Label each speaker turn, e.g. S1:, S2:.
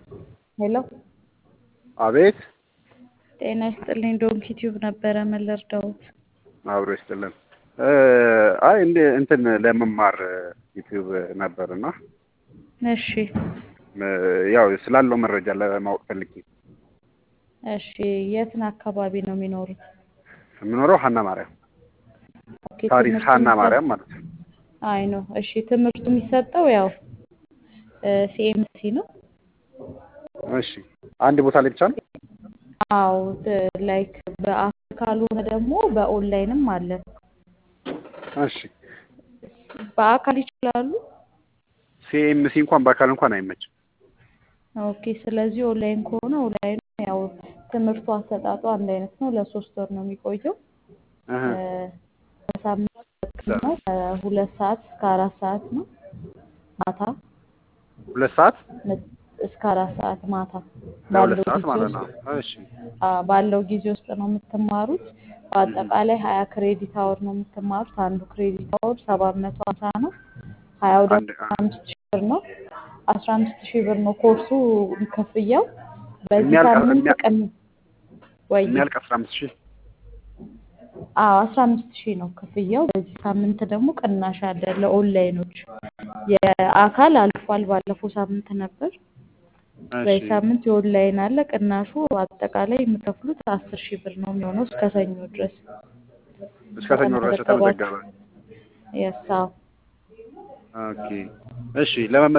S1: ሄሎ
S2: አቤት
S1: ጤና ይስጥልኝ። ዶንኪ ቲዩብ ነበረ ምን ልርዳዎት?
S2: አብሮ ይስጥልን። አይ እንደ እንትን ለመማር ዩቲዩብ ነበርና
S1: እሺ
S2: ያው ስላለው መረጃ ለማወቅ ፈልጌ
S1: እሺ የትን አካባቢ ነው የሚኖሩት?
S2: የምኖረው ሀና ማርያም
S1: ኦኬ፣
S2: ታሪክ
S1: ትምህርቱ
S2: ሀና
S1: የሚሰጥ-
S2: ማርያም ማለት ነው።
S1: አይ ነው። እሺ ትምህርቱ የሚሰጠው ያው ሲኤምሲ ነው።
S2: እሺ አንድ ቦታ ላይ ብቻ ነው?
S1: አዎ ላይክ በአካል ካልሆነ ደግሞ በኦንላይንም አለ።
S2: እሺ
S1: በአካል ይችላሉ።
S2: ሲኤምሲ እንኳን በአካል እንኳን አይመችም።
S1: ኦኬ ስለዚህ ኦንላይን ከሆነ ኦንላይን ያው ትምህርቱ አሰጣጡ አንድ አይነት ነው። ለሶስት ወር ነው የሚቆየው።
S2: እህ፣
S1: በሳምንት ነው ከሁለት ሰዓት እስከ አራት ሰዓት ነው ማታ
S2: ሁለት ሰዓት
S1: እስከ አራት ሰዓት ማታ
S2: ለሁለት
S1: ባለው
S2: ሰዓት
S1: ጊዜ
S2: ማለት
S1: ውስጥ
S2: ነው። እሺ
S1: አ፣ ባለው ጊዜ ውስጥ ነው የምትማሩት። በአጠቃላይ ሀያ ክሬዲት አወር ነው የምትማሩት። አንዱ ክሬዲት አወር ሰባት መቶ ሀምሳ ነው። ሀያው ደግሞ
S2: አንድ
S1: አምስት ሺህ ብር ነው። አስራ አምስት ሺህ ብር ነው ኮርሱ ክፍያው። በዚህ
S2: የሚያልቅ
S1: ሳምንት
S2: የሚያ-
S1: ቀን ወይ
S2: የሚያልቅ አስራ አምስት ሺህ
S1: አዎ አስራ አምስት ሺህ ነው ክፍያው። በዚህ ሳምንት ደግሞ ቅናሽ አለ ለኦንላይኖች። የአካል አልፏል፣ ባለፈው ሳምንት ነበር። በዚህ
S2: እሺ
S1: ሳምንት የኦንላይን አለ። ቅናሹ አጠቃላይ የምከፍሉት አስር ሺህ ብር ነው የሚሆነው እስከ ሰኞ ድረስ
S2: እስከ ሰኞ ድረስ
S1: ከተመዘገባችሁ።
S2: ተመዘገበ።
S1: የሳው
S2: ኦኬ እሺ ለመመ